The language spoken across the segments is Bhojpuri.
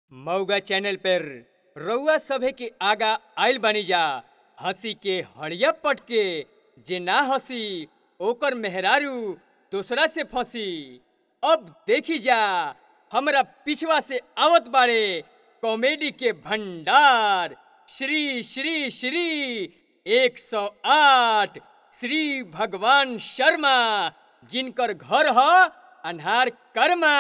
मऊगा चैनल पर रउआ सभे के आगा आइल बानी जा हंसी के हड़िया पटके जे ना हंसी ओकर मेहरारू दूसरा से फंसी अब देखी जा हमरा पिछवा से आवत बाड़े कॉमेडी के भंडार श्री श्री श्री 108 श्री भगवान शर्मा जिनकर घर ह अन्हार कर्मा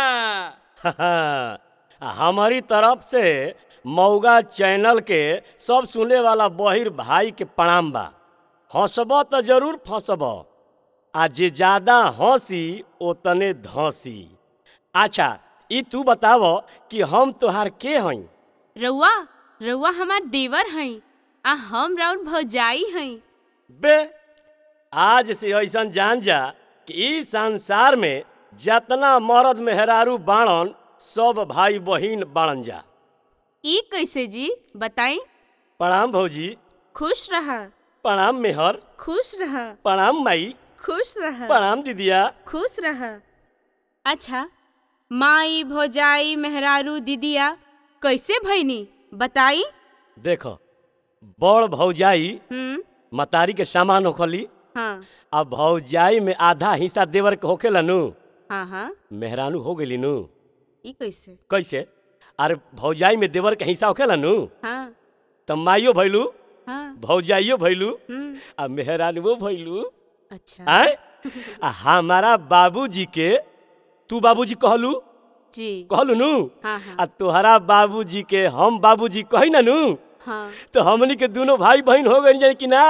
हमारी तरफ से मऊगा चैनल के सब सुने वाला बहिर भाई के प्रणाम बा हंसब तो जरूर फंसब आ जे ज्यादा हंसी ओतने धंसी अच्छा ई तू बताव कि हम तोहार के हई रउआ रउआ हमार देवर हई आ हम राउर भौजाई हई बे आज से ऐसन जान जा कि ई संसार में जतना मर्द मेहरारू बाणन सब भाई बहिन बाणन जा ई कैसे जी बताई प्रणाम भौजी खुश रह प्रणाम मेहर खुश रह प्रणाम माई खुश रह प्रणाम दीदिया खुश रह अच्छा माई भौजाई मेहरारू दीदिया कैसे भईनी बताई देखो बड़ भौजाई हम्म मतारी के सामान होखली हाँ आ भौजाई में आधा हिस्सा देवर के होखेला नु हाँ हाँ मेहरानू हो गेली नु ई कैसे कैसे अरे भौजाई में देवर के हिस्सा होखेला नु हाँ त माइयो भैलू हाँ भौजाइयो भैलू हम्म आ मेहरानुओ भैलू अच्छा आय आ हमारा बाबूजी के तू बाबूजी कहलू जी कहलू नु हाँ हाँ आ तोहरा बाबूजी के हम बाबूजी कही ना नु हाँ तो हमनी के दोनों भाई बहन हो गई जाए कि ना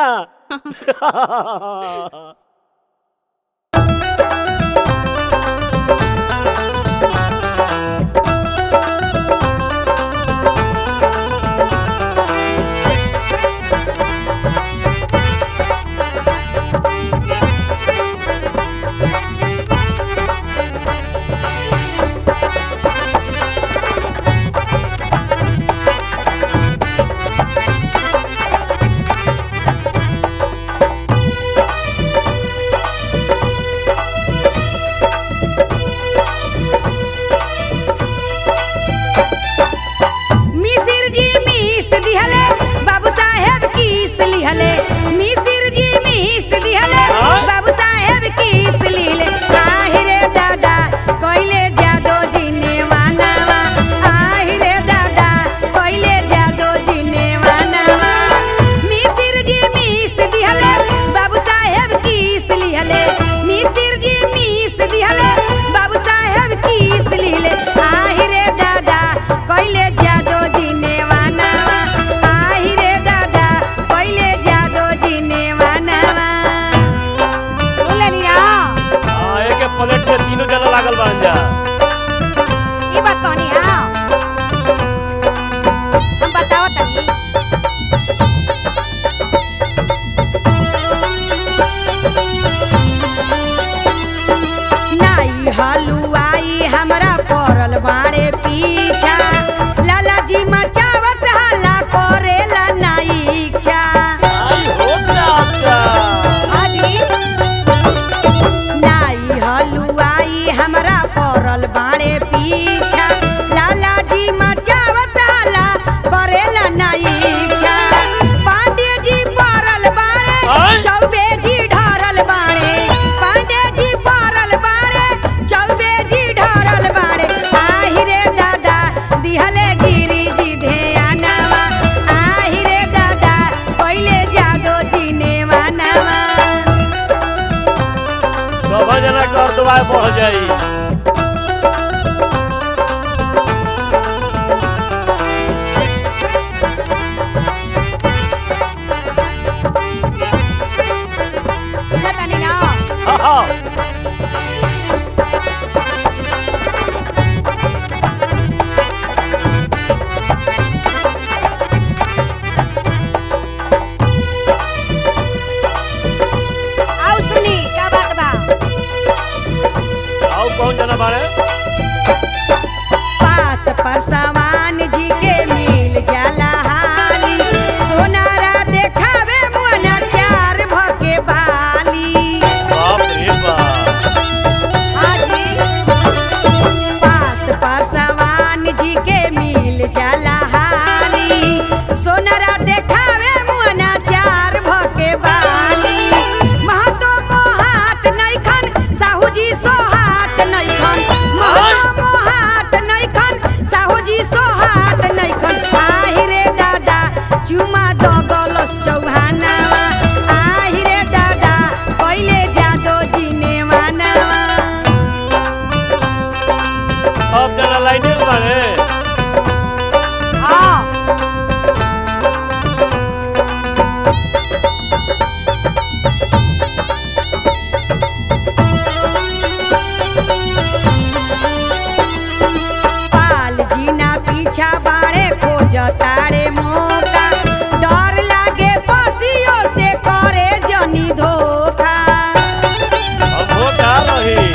जी सोहात नैखन आहि रे दादा चुमा दगलस चौहानावा आहि रे दादा पहिले जादो जी नेवानावा सब जना लाइने में बाड़े हाँ पाल जीना पीछा बाड़े खोज तारे मौका डर लागे पसियो से करे जनी धोखा अब हो का रही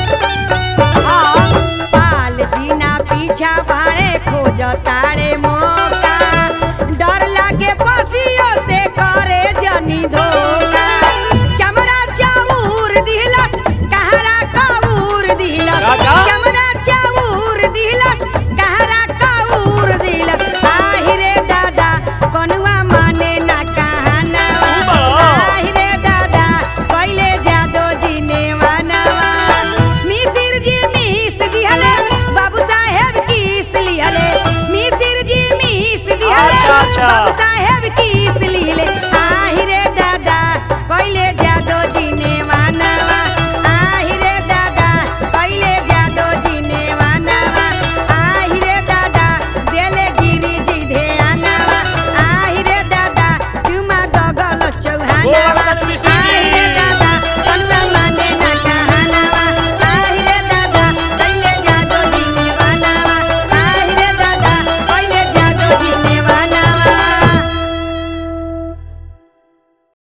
पाल जीना पीछा बाड़े खोज तारे मौका डर लागे पसियो से करे जनी धोखा चमड़ा चाऊर दिलस कहरा काऊर दिलस राजा? चमड़ा चाऊर दिलस कहरा काऊर दिलस आहि रे दादा कनुआ माने ना कहानवा बड़ा। आहि रे दादा पहिले जादो जी नेवानवा मिसिर जी मिस दिहले बाबू साहेब किस लिहले मिसिर जी मिस दिहले अच्छा, अच्छा। बाबू